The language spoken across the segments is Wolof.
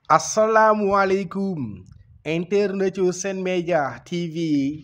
asalaamualeykum internet yu Sen Média TV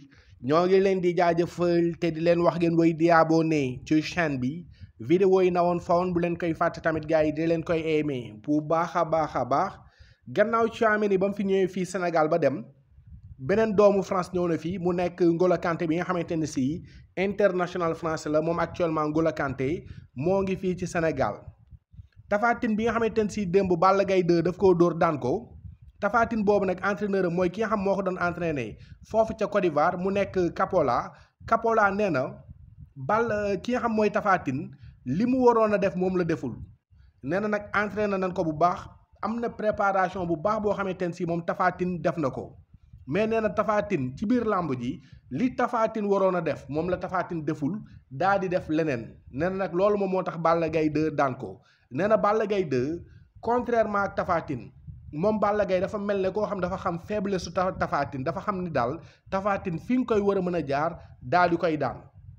ñoo ngi leen di jaajëfal te di leen wax ngeen woy di abonné ci chaîne bi vidéo yi na woon fawoon bu leen koy fàtte tamit gars yi di leen koy aimé bu baax a baax a baax gannaaw Tchouaméni ba mu fi ñëwee fii Sénégal ba dem beneen doomu France ñëw na fii mu nekk N'Golo Kanté bi nga xamante ne si international français la moom actuellement N'Golo Kanté moo ngi fii ci Sénégal Tapha Tine bi nga xamante ne si démb Balla Gaye 2 daf koo dóor daan ko Tapha Tine boobu nag entraîneur am mooy ki nga xam moo ko doon entraîné foofu ca Côte d'Ivoire mu nekk Capola Capola nee na Balla ki nga xam mooy Tapha Tine li mu waroon a def moom la deful nee na nag entraîné nañ ko bu baax am na préparation bu baax boo xamante ne si moom Tapha Tine def na ko mais nee na Tapha Tine ci biir làmb ji li Tapha Tine waroon a def moom la Tapha Tine deful daa di def leneen nee na nag loolu moom moo tax Balla Gaye 2 daan ko nee na Balla Gaye 2 contrairement ak Tapha Tine moom Balla Gaye dafa mel ne koo xam dafa xam faiblesse su Tapha Tine dafa xam ni daal Tapha Tine fi nga koy war a mën a jaar daal di koy daan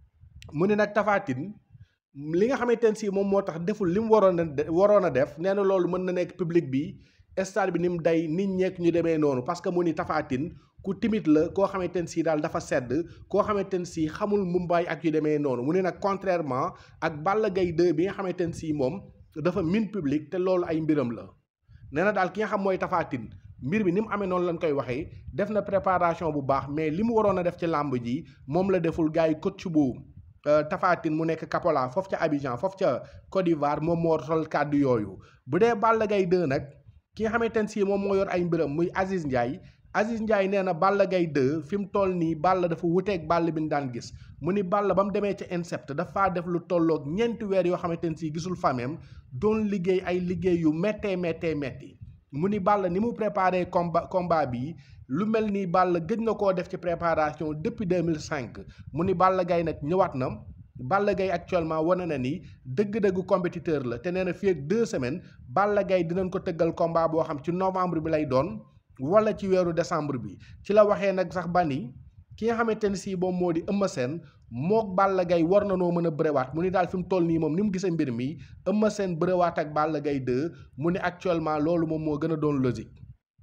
mu ne nag Tapha Tine li nga xamante ne si moom moo tax deful li mu waroon a waroon a def nee na loolu mën na nekk public bi stade bi ni mu day nit ñeek ñu demee noonu parce que mu ni Tapha Tine ku timide la koo xamante ne si daal dafa sedd koo xamante ne si xamul mumbaay ak yu demee noonu mu ne nag contrairement ak Balla Gaye 2 bi nga xamante ne si moom dafa min public te loolu ay mbiram la nee na daal ki nga xam mooy Tapha Tine mbir bi ni mu amee noonu lañ koy waxee def na préparation bu baax mais li mu waroon a def ci làmb ji moom la deful gars yi coach bu Tapha Tine mu nekk Kapola foofu ca Abidjan foofu ca Côte d'Ivoire moom moo sol kàddu yooyu bu dee Balla Gaye 2 nag ki nga xamante ne si moom moo yor ay mbiram muy Aziz Ndiaye Aziz Ndiaye nee na Balla Gaye 2 fi mu toll nii Balla dafa wuteeg Balla bi ñu daan gis mu ni Balla ba mu demee ca INSEP dafa def lu tolloog ñeenti weer yoo xamante ne si gisul famem doon liggéey ay liggéey yu méttee méttee métti mu ni Balla ni mu préparé combat combat bi lu mel ni Balla gëj na koo def ci préparation depuis 2005 mu ni Balla Gaye nag ñëwaat na Balla Gaye actuellement wane na ni dëgg-dëgg compétiteur la te nee na fii ak deux semaines Balla Gaye dinañ ko tëggal combat boo xam ci novembre bi lay doon wala ci weeru décembre bi ci la waxee nag sax ba ni ki nga xamante ne si moom moo di Eumeu Sène mook Balla Gaye war na noo mën a bërewaat mu ni daal fi mu toll nii moom ni mu gisee mbir mi Eumeu Sène bërewaat ak Balla Gaye 2 mu ni actuellement loolu moom moo gën a doon logique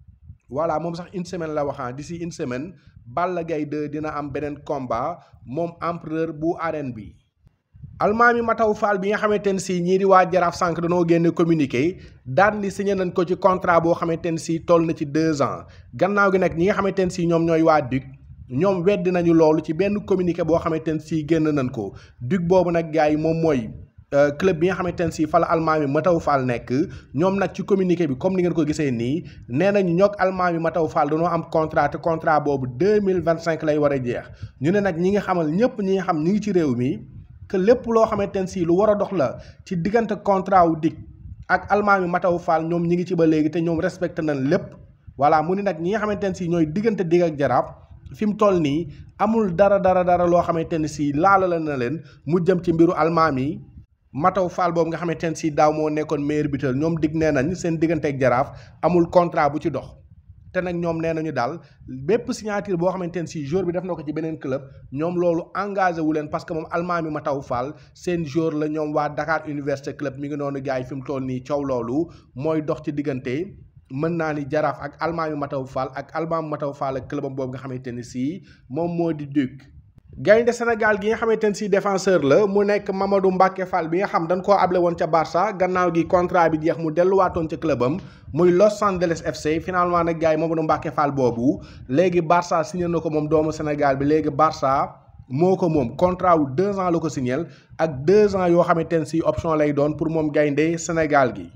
voilà moom sax une semaine la waxaan d'ici une semaine Balla Gaye 2 dina am beneen combat moom empereur bu arène bi almaami Mataw Fall bi nga xamante ne si ñii di waa Jaraaf sànq dañoo génne communiqué daan ni signé nañ ko ci contrat boo xamante ne si toll na ci deux ans gannaaw gi nag ñi nga xamante ne si ñoom ñooy waa DUC ñoom weddi nañu loolu ci benn communiqué boo xamante ne si génn nañ ko DUC boobu nag gars yi moom mooy club bi nga xamante ne si fa la almaami Mataw Fall nekk ñoom nag ci communiqué bi comme ni ngeen ko gisee nii nee nañu ñoog almaami Mataw Fall dañoo am contrat te contrat boobu deux mille vingt cinq lay war a jeex ñu ne nag ñi nga xamal ñëpp ñi nga xam ñi ngi ci réew mi. que lépp loo xamante ne si lu war a dox la ci diggante contrat wu DIC ak almaami Mataw Fall ñoom ñi ngi ci ba léegi te ñoom respecté nañ lépp voilà mu ni nag ñi nga xamante ne si ñooy diggante DIC ak jaraaf fi mu toll nii amul dara dara dara loo xamante ne si laala la na leen mu jëm ci mbiru almaami Mataw Fall boobu nga xamante ne si daaw moo nekkoon meilleur buteur ñoom dig nee nañ seen diggante ak jaraaf amul contrat bu ci dox te nag ñoom nee nañu daal bépp signature boo xamante ne si jour bi def na ko ci beneen club ñoom loolu engagé wu leen parce que moom almaami Mataw Fall seen jour la ñoom waa Dakar Université Club mi ngi noonu gars yi fi mu toll nii coow loolu mooy dox ci diggante mën naa ni jaraaf ak almaami Mataw Fall ak almaami Mataw Fall ak clubam boobu nga xamante ne si moom moo di DUC. gaynde Sénégal gi nga xamante ne si défenseur la mu nekk Mamadou Mbacke Fall bi nga xam dañ koo able woon ca Barça gannaaw gi contrat bi jeex mu delluwaatoon ca clubam muy Los Angeles FC finalement nag gars yi Mamadou Mbacke Fall boobu léegi Barça signé na ko moom doomu Sénégal bi léegi Barça moo ko moom contrat wu deux ans la ko signé ak deux ans yoo xamante ne si option lay doon pour moom gaynde Sénégal gi.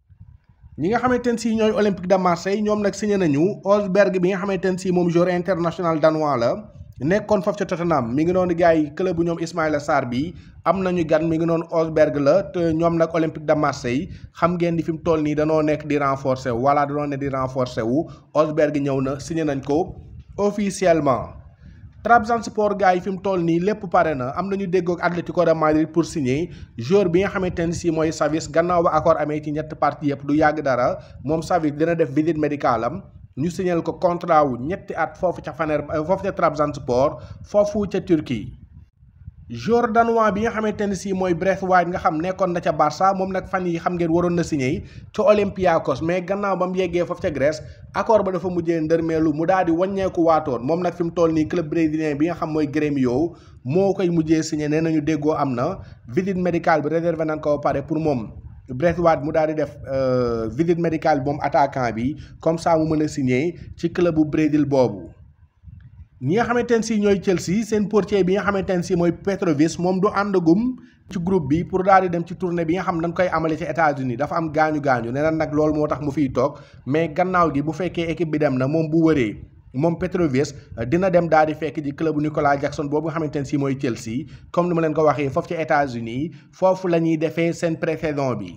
ñi nga xamante ne si ñooy Olympique de Marseille ñoom nag signé nañu Osberg bi nga xamante ne si moom joueur international danois la. nekkoon foofu ca Tottenham mi ngi noonu gars yi club bu ñoom Ismaïla Sarr bi am nañu gan mi ngi noonu Osberg la te ñoom nag Olympique de Marseille xam ngeen ni fi mu toll nii danoo nekk di renforcer wu voilà danoo nekk di renforcer wu Osberg ñëw na signé nañ ko officiellement. Trabzonspor gars yi fi mu toll nii lépp pare na am nañu déggoog Atlético de Madrid pour signer joueur bi nga xamante ne si mooy Savic gannaaw ba accord amee ci ñetti parties yëpp du yàgg dara moom Savic dina def visite médicale am. ñu signal ko contrat wu ñetti at foofu ca Fener foofu ca Trabzonspor foofu ca Turquie joueur danois bi nga xamante ne si mooy Braithwaite nga xam nekkoon na ca Barça moom nag fan yi xam ngeen waroon na signé ca Olympiakos mais gannaaw ba mu yeggee foofu ca Grèce accord ba dafa mujjee ndërmeelu mu daal di wàññeeku waatoon moom nag fi mu toll nii club brésilien bi nga xam mooy Grêmio moo koy mujjee signé nee nañu déggoo am na visite médicale bi réservé nañ ko ba pare pour moom Braithwaite mu daal di def visite médicale bi moom attaquant bi comme ça mu mën a signé ci club bu Brésil boobu. ñi nga xamante ne si ñooy Chelsea seen portier bi nga xamante ne si mooy Petrovic moom du àndagum ci groupe bi pour daal di dem ci tournée bi nga xam dañ koy amale ci États-Unis dafa am gaañu gaañu nee na nag loolu moo tax mu fiy toog mais gannaaw gi bu fekkee équipe bi dem na moom bu wëree moom Petrovic dina dem daal di fekk ji club Nicolas Jackson boobu nga xamante ne si mooy Chelsea comme ni ma leen ko waxee foofu ci États-Unis foofu la ñuy defee seen pré-saison bi.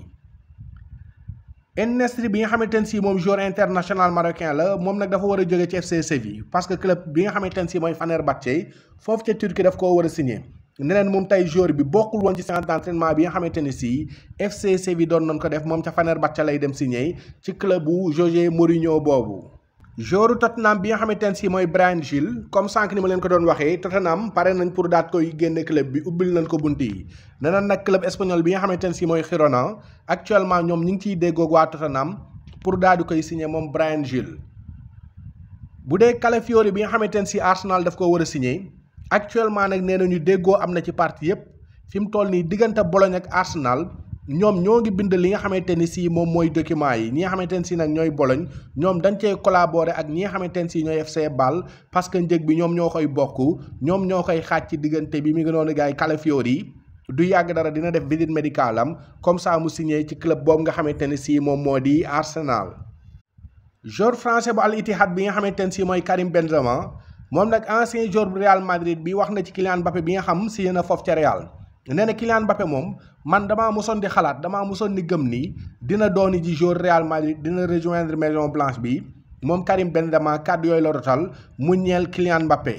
En-Nesyri bi nga xamante ne si moom joueur international marocain la moom nag dafa war a jóge ci FC Séville parce que club bi nga xamante ne si mooy Fenerbahçe foofu ca Turquie daf koo war a signé neneen moom tey joueur bi bokkul woon ci séance d'entraînement bi nga xamante ne si FC Séville doon nañ ko def moom ca Fenerbahçe lay dem signé ci club bu José Mourinho boobu. joueur Tottenham bi nga xamante ne si mooy Bryan Gil comme sànq ni ma leen ko doon waxee Tottenham pare nañ pour daat koy génne club bi ubbil nañ ko bunt yi nee na nag club espagnol bi nga xamante ne si mooy Girona actuellement ñoom ñu ngi ciy déggoog waa Tottenham pour daal di koy signé moom Bryan Gil. bu dee Calafiori bi nga xamante ne si Arsenal daf ko war a signé actuellement nag nee nañu déggoo am na ci partie yépp fi mu toll nii diggante Bologne ak Arsenal. ñoom ñoo ngi bind li nga xamante ni si moom mooy document yi ñi nga xamante ne si nag ñooy Bologne ñoom dañ cee collaborer ak ñi nga xamante ne si ñooy FC Bâle parce que njëg bi ñoom ñoo koy bokk ñoom ñoo koy xaaj ci diggante bi mi ngi noonu gars yi Calafiori du yàgg dara dina def visite médicale am comme ça mu signé ci club boobu nga xamante ne si moom moo di Arsenal. joueur français bu Al Ittihad bi nga xamante ne si mooy Karim Benzema moom nag ancien joueur bu Real Madrid bi wax na ci Kylian Mbappé bi nga xam signé na foofu ca Real. nee na Kylian Mbappé moom man damaa mosoon di xalaat damaa mosoon di gëm ni dina dooni ji joueur Real Madrid dina rejoindre Maison Blanche bi moom Karim Benzema kàddu yooyu la rotal mu ñeel Kylian Mbappé.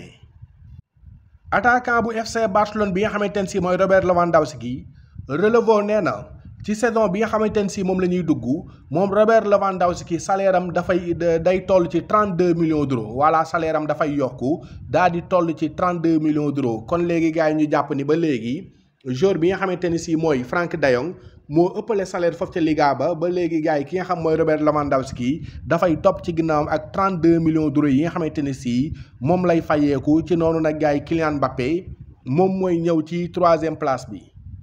attaquant bu FC Barcelone bi nga xamante ne si mooy Robert Lewandowski relevo nee na ci saison bi nga xamante ne si moom la ñuy dugg moom Robert Lewandowski salaire am dafay day toll ci 32 millions d'euros voilà salaire am dafay yokku daal di toll ci 32 millions d'euros kon léegi gars yi ñu jàpp ni ba léegi. joueur bi nga xamante ni si mooy Frank de Jong moo ëppale salaire foofu ca Liga ba ba léegi gars yi ki nga xam mooy Robert Lewandowski dafay topp ci ginnaawam ak 32 millions d'euros yi nga xamante ni si moom lay fayeeku ci noonu nag gars yi Kylian Mbappé moom mooy ñëw ci troisième place bi.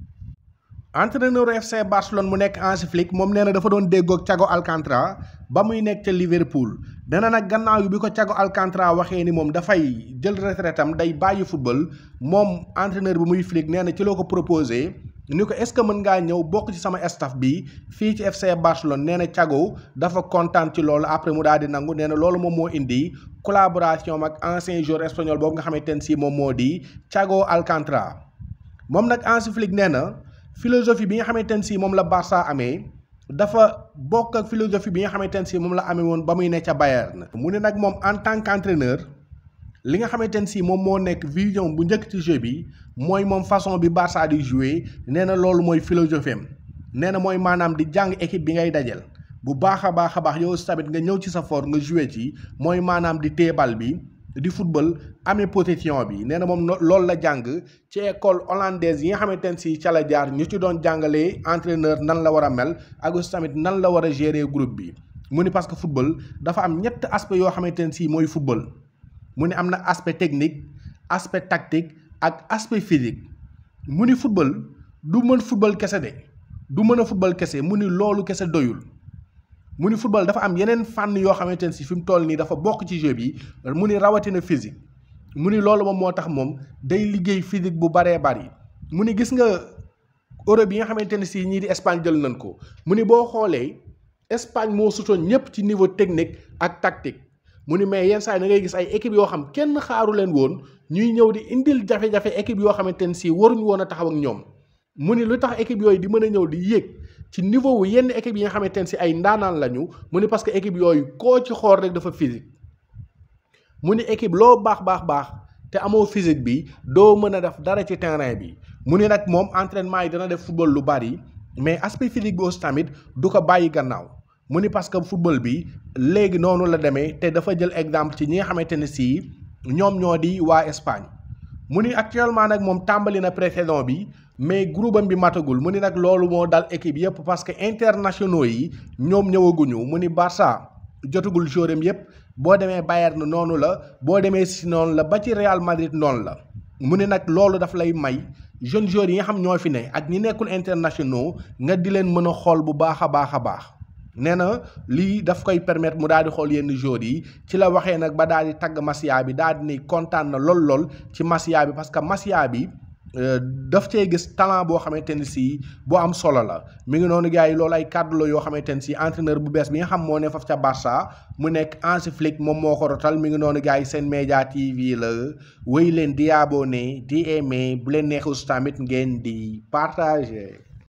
entraîneur FC Barcelone mu nekk Hansi Flick moom nee na dafa doon déggoog Thiago Alcantara ba muy nekk ca Liverpool dana nag gannaaw yi bi ko Thiago Alcantara waxee ni moom dafay jël retraite am day bàyyi football moom entraîneur bi muy Flick nee na ci loo ko proposé ni ko est-ce que mën ngaa ñëw bokk ci sama staff bi fii ci FC Barcelone nee na Thiago dafa kontaan ci loolu après mu daal di nangu nee na loolu moom moo indi collaboration ak ancien joueur espagnol boobu nga xamante ne si moom moo di Thiago Alcantara moom nag Hansi Flick nee na. philosophie bi nga xamante ne si moom la Barça amee dafa bokk ak philosophie bi nga xamante ne si moom la amee woon ba muy ne ca Bayern mu ne nag moom en tant qu'entraîneur li nga xamante ne si moom moo nekk vision bu njëkk ci jeu bi mooy moom façon bi Barça di jouer nee na loolu mooy philosophie am nee na mooy maanaam di jàng équipe bi ngay dajal bu baax a baax a baax yow tamit nga ñëw ci sa fort nga jouer ci mooy maanaam di téebal bi di football amee possession bi nee na moom loolu la jàng ci école hollandaise yi nga xamante ne si ca la jaar ñu ci doon jàngalee entraîneur nan la war a mel ak aussi tamit nan la war a gérer groupe bi mu ni parce que football dafa am ñett aspect yoo xamante ne si mooy football mu ni am na aspect technique aspect tactique ak aspect physique mu ni football du mën football kese de du mën a football kese mu ni loolu kese doyul mu ni football dafa am yeneen fànn yoo xamante ne si fi mu toll nii dafa bokk ci jeu bi mu ni rawatina physique mu ni loolu moom moo tax moom day liggéey physique bu baree bari mu ni gis nga Europe yi nga xamante ne si ñii di Espagne jël nañ ko mu ni boo xoolee Espagne moo sutoon ñëpp ci niveau technique ak tactique mu ni mais yenn saa yi da ngay gis ay équipe yoo xam kenn xaaru leen woon ñuy ñëw di indil jafe-jafe équipe yoo xamante ne si waruñu woon a taxaw ak ñoom mu ni lu tax équipe yooyu di mën a ñëw di yéeg ci niveau wu yenn équipe yi nga xamante ne si ay ndaanaan lañu mu ni parce que équipe yooyu koo ci xool rek dafa physique mu ni équipe loo baax baax baax te amoo physique bi doo mën a def dara ci terrain bi mu ni nag moom entraînement yi dana def football lu bari mais aspect physique bi aussi tamit du ko bàyyi gannaaw mu ni parce que football bi léegi noonu la demee te dafa jël exemple ci ñi nga xamante ne si ñoom ñoo di waa Espagne mu ni actuellement nag moom tàmbali na pré-saison bi mais groupe am bi matagul mu ni nag loolu moo dal équipe yëpp parce que internationaux yi ñoom ñëwaguñu mu ni Barça jotagul joueur am yëpp boo demee Bayern noonu la boo demee si noonu la ba ci Real Madrid noonu la mu ni nag loolu daf lay may jeunes joueurs yi nga xam ñoo fi ne ak ñi nekkul internationaux nga di leen mën a xool bu baax a baax a baax nee na lii daf koy permettre mu daal di xool yenn joueurs yi ci la waxee nag ba daal di tagg Masia bi daal di ni kontaan na lool lool ci Masia bi parce que Masia bi daf cee gis talent boo xamante ni si bu am solo la mi ngi noonu gars yi loolu ay kàddu la yoo xamante ni si entraîneur bu bees bi nga xam moo ne faf ca Barça mu nekk Hansi Flick moom moo ko rotal mi ngi noonu gars yi seen média TV la wéy leen di abonné di aimé bu leen neexus tamit ngeen di partager.